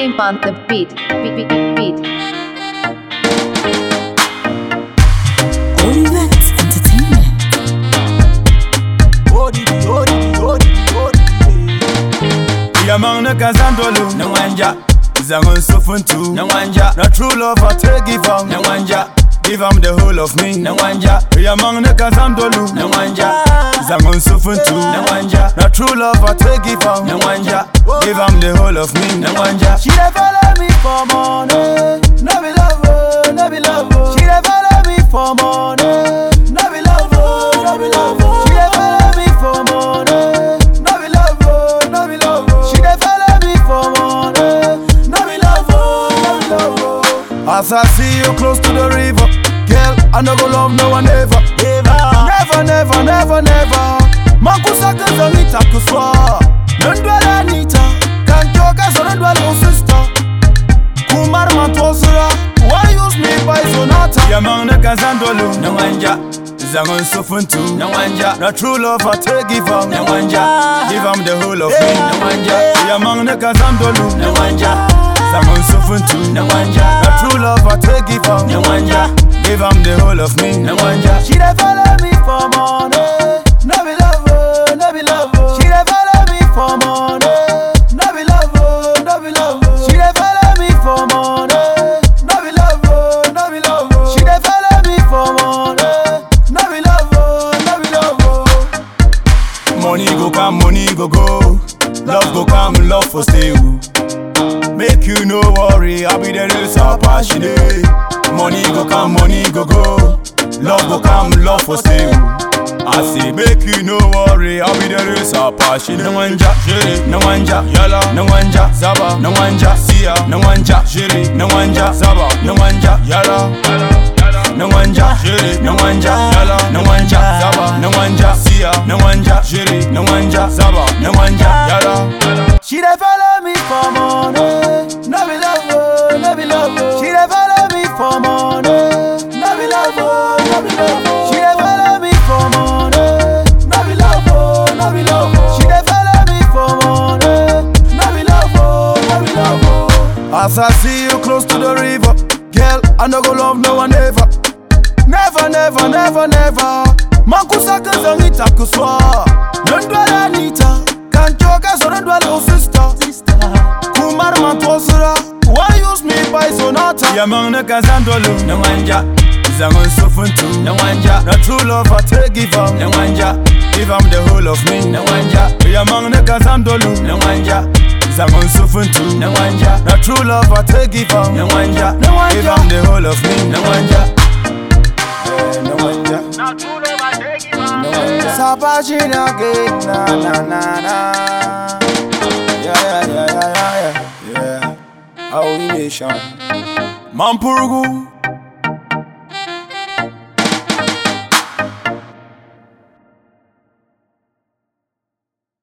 Pimp on the beat. Beat, beat, beat, beat. Olivet Entertainment. Odidi, odidi, odidi, odidi. Yamang na kazandolu na wanja Zangon sufuntu na wanja Na true love I take give am na wanja Give am the whole of me na wanja Yamang na kazandolu na wanja Zangon sufuntu na wanja Na true love I take give am na wanja Give am the whole of me na wanja She dey follow me for money No be love oh, no be love oh. She dey follow me for money No be love oh, no be love oh. She dey follow me for money No be love oh, no be love oh. She dey follow me for money No be love oh, no be love oh. As I see you close to the river Girl, I no go love no one ever Never, never, never, never Makusaka zonita kuswa Nondwala nita Kanchoka so nondwala sister Kumar matosura Why use me by sonata Yamang na kazandolu Na wanja Zangon sufuntu Na wanja Na true love I take give am Na wanja Give am the whole of me Na wanja Yamang na kazandolu Na wanja Zangon sufuntu Na wanja Na true love I take give am Na wanja Give am the whole of me Na wanja She dey follow me for money No be love oh, no be love oh. She dey follow me for money No be love oh, no be love oh. She dey follow me for money No be love oh, no be love oh. She dey follow me for money No be love oh, no be love oh. Money go come, money go go. Love go come, love for stay. oh. Make you no worry, I'll be the real so passionate. Money go come, money go go. Love go come, love for stay. oh. I say, make you no worry, I'll be the real so passionate. No wanja, jiri, no wanja, yala, no wanja, zaba, no wanja, siya, no wanja, jiri, no wanja, zaba, no wanja, yala. No wanja, jiri, no wanja, yala, no wanja, zaba, no wanja, siya, no wanja, jiri, no wanja, zaba, no wanja, yala. She dey follow me for money, no be love, oh, no be love. oh. She dey follow me for money, no be love, oh, no be love. oh. She dey follow me for money, no be love, oh, no be love. oh. She dey follow me for money, no be love, oh, no be love. oh. As I see you close to the river, girl, I no go love no one ever. Never, never, never, never. Makusaka zangita kuswa. Nondwala nita. Kanchoka so nondwala sister. Kumar matosura. Why use me by sonata? Yamang na kazandolu. Na wanja. Zangon sufuntu. Na wanja. Na true love I take give am. Na wanja. Give am the whole of me. Na wanja. Yamang na kazandolu. Na wanja. Zangon sufuntu. Na wanja. Na true love I take give am. Na wanja. Na wanja. Give am the whole of me. Na wanja. Eh, no wonder. No wonder. Sabajina again, na na na na. Yeah, yeah, yeah, yeah, yeah, yeah. Yeah. Our nation. Mampurugu.